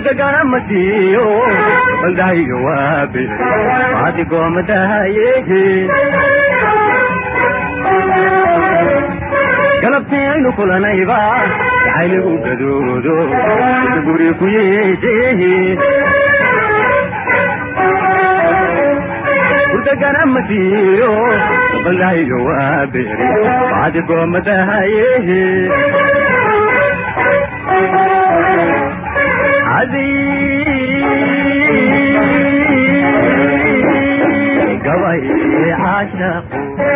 burgagana masiyo baldaayo waabe maadigoomadaayehe galabtii aynu kulanayba jacayligu gadoodo guri ku yeejehe burgagana masiyo baldaayo waabe maadigoomadaayehe gabay caashaqu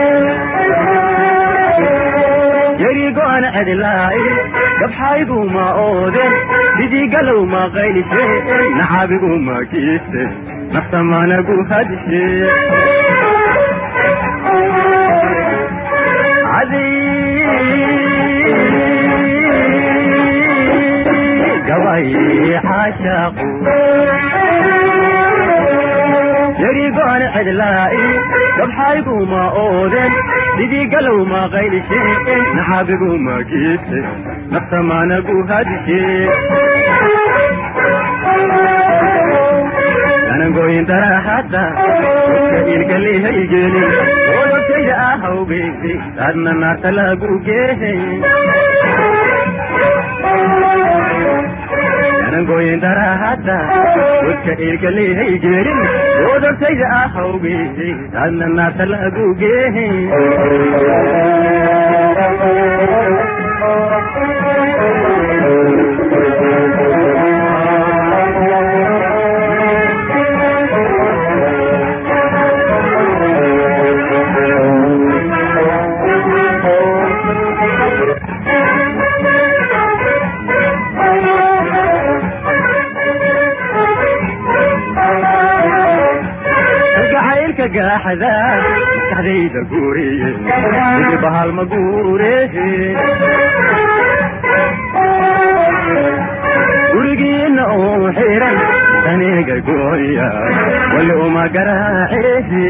yarigoan cidlaay gabxaygu ma ooden sidii galow ma qaylise nacabigu ma kiiste naftamanagu hadishe gabay caashaqu yarigoan cidlaai gabxaygu ma ooden sidii galow ma qaylishe naxabigu ma kiiste naftamanagu hadishe anangoyin daraxadda ka ilkalihaygelin odogtayda ahawgeyse adna naarta lagu geehay anangoyin daraxadda godka ilkalihay gelin odogtayda ahawgeyse adna naarta lagu geehay gaaxda maskaxdayda guuriye idi bahal ma guurehe gurigiina oo xiran daniga gooya wali uma garaacehe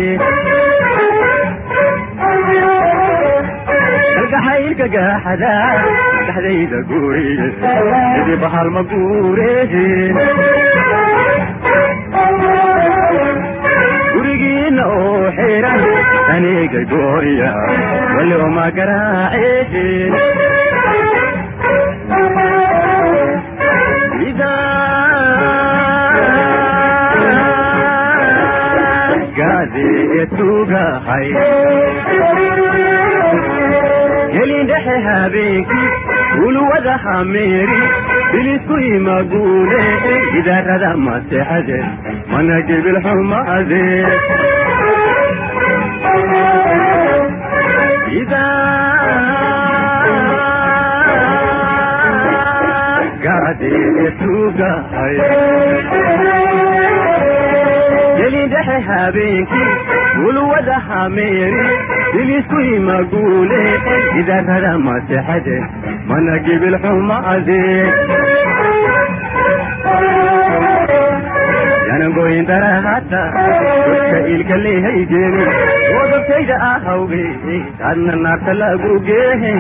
kalgaxaylka gaaxda maskaxdayda guuriye idi bahal ma guurehe gurigiina oo xiran aniga gooya wali uma garaacehe gadeetugahay gelin dhexe habeenkii ulwada hameeri bilisku imaguule idaarada maseexade mana jibil xumaade gadeetugahay gelin dhexe habeenkii ulwada hameeri bilisku imaguule idaarada maseexade mana jibil xumaade yanangoyin darahata godka ilka lehaygeni odogtayda ahawge adna naarta lagu geehe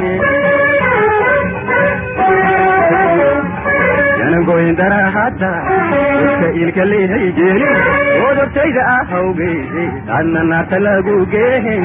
yanangoyin darahata godka ilka lehaygeni odogtayda ahawge adna naarta lagu geehe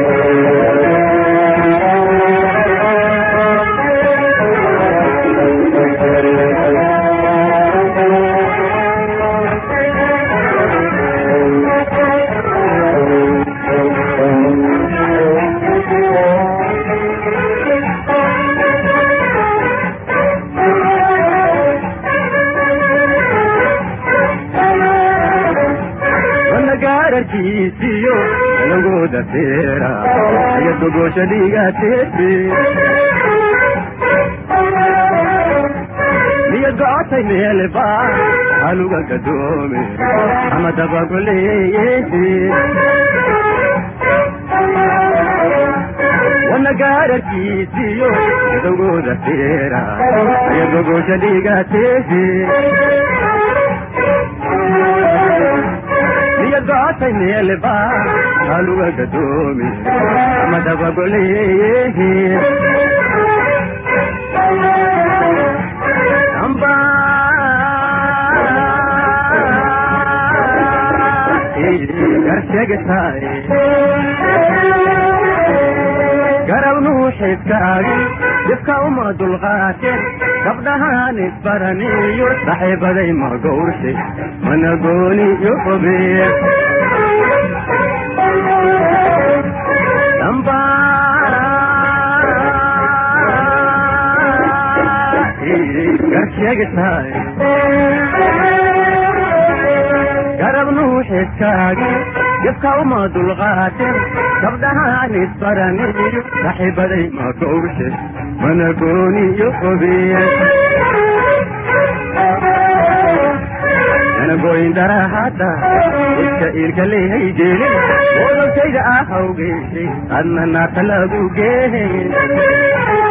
gaararkiisiyo laguda feera iyo gogosha dhiigateete niyo gocotay meelba haluga gadoome ama dabagoleeyete wana gaararkiisiyo laguda feera iyo gogosha dhiigateete gocotay meelba haluga gadoomi ama dabagoleeyehe amba sheegataay garab nuuxidkaagi dibka uma dulqaateen gabdhahaan isbaraniyo saxiibaday ma gowrshay mana gooni yo fogeeye garsheegataay garab nuuxidkaagi dibka uma dulqaateen gabdhahaan isbaraniyo saxiibaday ma gowrshay mana gooni yo fogeeye anagoyn darahada iska iilka leehay jeelin odolkayda ahawgeysay adna naata lagu geehen